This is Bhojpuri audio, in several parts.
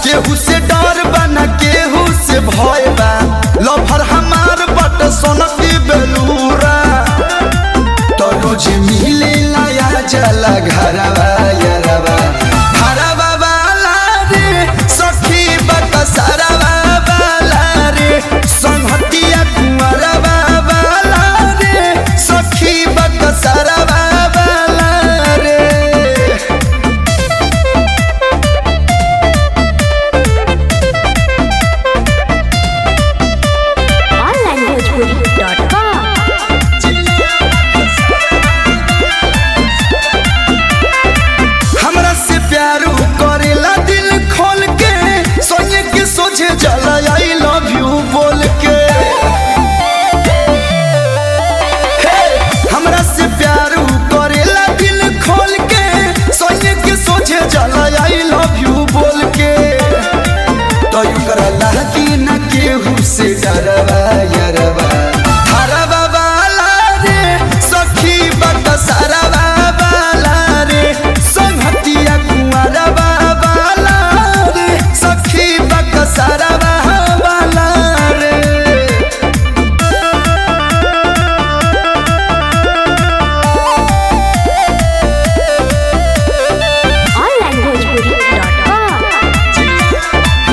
केहू से डर बा न केहू से भय बा लभर हमार बट सोनकी बेलूरा तो रोज मिले लाया जला घरवा यरवा घरवा वाला रे सखी बक सरवा वाला रे संहतिया कुंवरवा वाला रे सखी बक सरवा वाला रे onlinebhojpuri.com हमरा से प्यार करेला दिल खोल के सोने के सोझे जला आई लव यू बोल के हे, हमरा से प्यार करेला दिल खोल के सोने के सोझे जला आई लव यू बोल के तो यू करला कि न केहू से डरवा यरवा हरवा वाला रे सखी बक सरवा वाला रे संहतिया कुंवरवा वाला रे सखी बक सरवा वाला रे onlinebhojpuri.com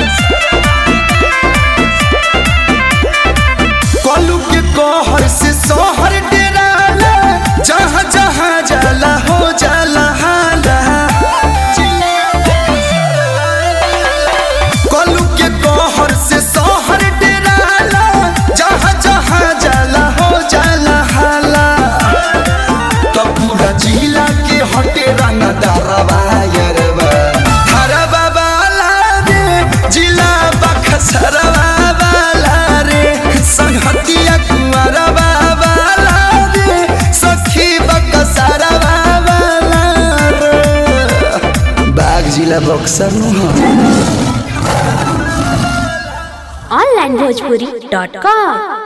कलू के कहर से सोहर डेराला जहाँ जहाँ जाला हो जाला हाला कलू के कहर से सोहर डेराला जहाँ जहाँ जाला हो जाला हाला तो पूरा जिला के हटे रंग दरवा यरवा हरवा वाला रे जिला बखसरवा वाला रे संहतिया कुंवरवा वाला रे सखी बकसरवा वाला रे बाग जिला बक्सर नु onlinebhojpuri.com